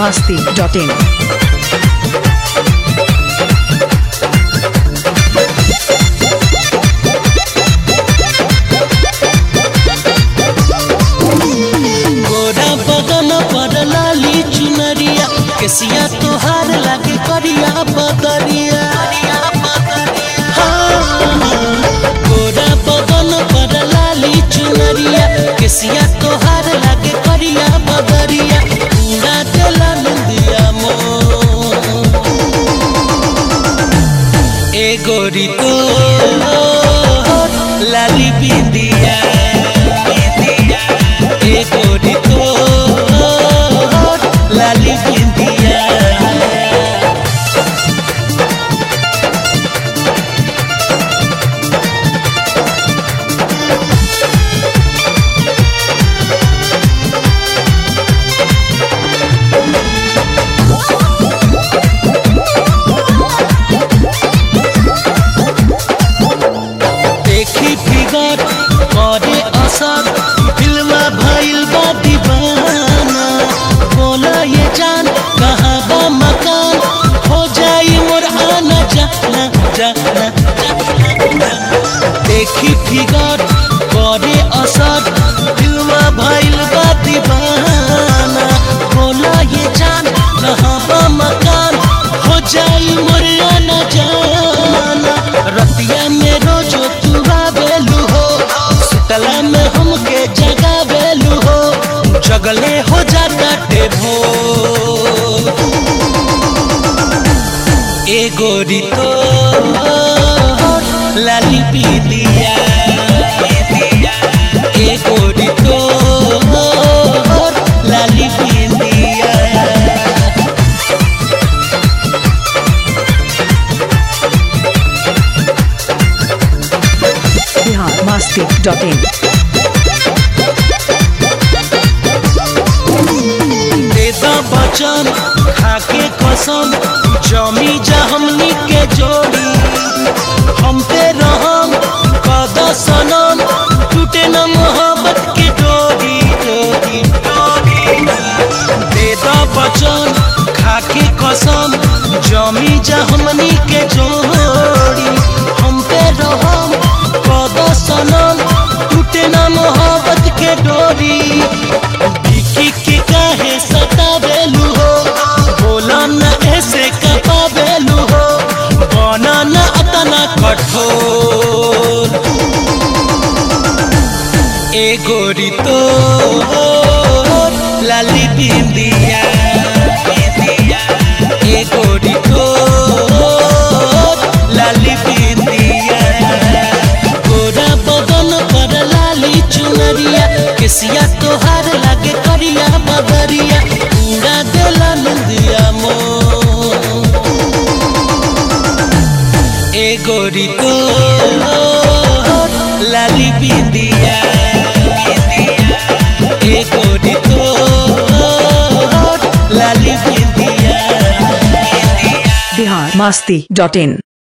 masti.in. गोरा बदन पर लाली चुनरिया केसिया तोहार लागे करिया बदरिया हाँ, गोरा बदन पर लाली चुनरिया केसिया तोहार लागे करिया बदरिया पूरा देला नंदिया मो ए गोरी तो लाली बिंदिया ए गोरी तो लाली बिंदिया देखी फिगर करे असर फिल्मा भइल बा दीवाना बोला ये जान कहाँ बा मकान हो जाई मोर आना जाना जाना जाना। देखी फिगर करे असर फिल्मा भइल बा दीवाना बोला ये जान कहाँ बा मकान हो जाई मोर आना जाना रतिया में रोजो तू आवेलू हो सुतला में हमके जगावेलू हो जगले हो जाता टेभो ए गोरी तो लाली पीलिया ए गोरी तो लाली पीलिया Bihar masti.in. देदा बचन खाके कसम जमी जा हमनी के जोड़ी हम पे रहम कदा सनम टूटे न मोहब्बत की डोरी डोरी डोरी देदा बचन खाके कसम जमी जा हमनी के जोड़ी हम पे रहम कदा सनम टूटे न मोहब्बत के डोरी बिकी के काहे सतावेलू हो बोला न ऐसे कपावेलू हो बना न अतना कठोर ए गोरी तो लाली बिंदिया ए गोरी तो लाली बिंदिया गोरा बदन पर लाली चुनरिया केसिया तोहार लागे करिया बदरिया पूरा देला नंदिया मो ए गोरी तो लाली बिंदिया ए गोरी तो लाली बिंदिया Bihar masti.in.